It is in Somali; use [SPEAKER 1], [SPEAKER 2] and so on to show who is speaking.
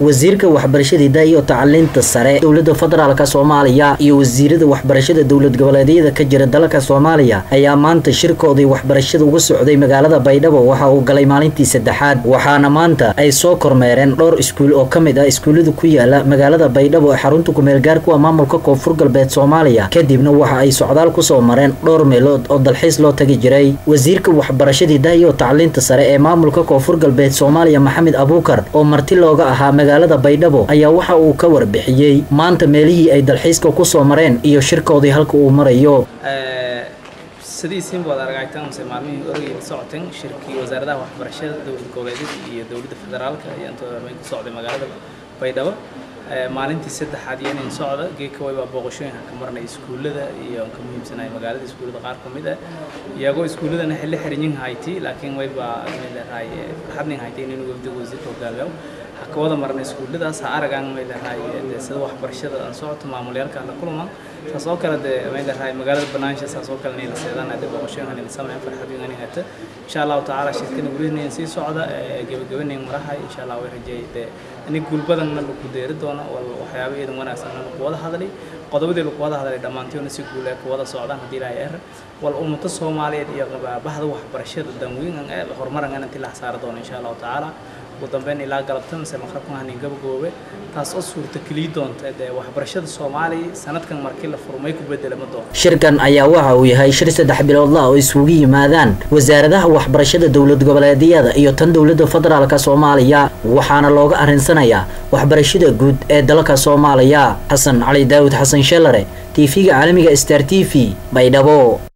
[SPEAKER 1] wasiirka waxbarashada hidaha iyo tacaliinta sare dowladda federaalk soomaaliya iyo wasiirada waxbarashada dowlad goboleedyada ka jira dalka soomaaliya ayaa maanta shirkoodii waxbarashada uga socday magaalada baydhabo waxa uu galay maalintii saddexaad waxaana maanta ay soo kormeereen dhowr iskuul oo ka mid ah iskuullada ku yaala magaalada baydhabo ee xarunta kumeelgaarku ah maamulka koonfur galbeed soomaaliya kadibna waxa ay socdaal kusoo mareen dhowr meelood oo dalxiis loo tagi jiray wasiirka waxbarashada hidaha iyo tacliinta sare ee maamulka koonfur galbeed soomaaliya maxamed abuukar oo marti looga ahaa magaalada baydhabo ayaa waxa uu ka warbixiyey maanta meelihii ay dalxiiska kusoo mareen iyo shirkoodii halka uu marayo
[SPEAKER 2] sidiisiin baad aragaytaan mase maalmihii orogii la socoteen shirkii wasaaradaha waxbarashada dowlad goboleedyada iyo dowladda federaalka ayaa intooda hormeyn ku socday magaalada baydhabo maalintii saddexaad iyo inin socda geedka waybaa booqashooyinka ka marnay iskuullada iyo ka muhiimsanay magaalada iskuullada qaar ka mid ah iyagoo iskuulladana xilli xirinyin hayti laakiin waybaa meelahay farxadnin haytay inuu wafdiga wasiirka hogaamiyo ka wada marnay iskuulladaas ha aragaan meelahay sida waxbarashada aan socoto maamulyaalka la kulma saas oo kale dee meelahay magaalada banaansha saas oo kale nila seedaan ade booqashooyinka nila sameyn farxad weyn hata insha allahu tacaala shirkana weliinayn sii socda gebagabanayn marahay insha allah way rajeeyay dee ini guul badanna lagu deeri doono waxyaaba iidan wanaagsanna lagu wada hadlay qodobadii lagu wada hadlay dhammaantoona si guul ee ku wada socdaan haddii ilaahay er wal ummado soomaaliyeed iyo bahda waxbarashada danweynan ee horumaran intii la xasaari doono insha allahu tacaala ugu dambeyn ilaa galabta mise maqrabkan hanin gabagoobe taas oo suurta keliyi doonta dee waxbarashada soomaaliya sanadkan markii la furmay ku bedelama doono
[SPEAKER 1] shirkan ayaa waxa uu yahay shir saddex biloodla oo isugu yimaadaan wasaaradaha waxbarashada dowlad goboleedyada iyo tan dowladda federaalk soomaaliya waxaana looga arinsanayaa waxbarashada guud ee dalka soomaaliya xasan cali daawud xasan sheelare tv-ga caalamiga star t v baydhabo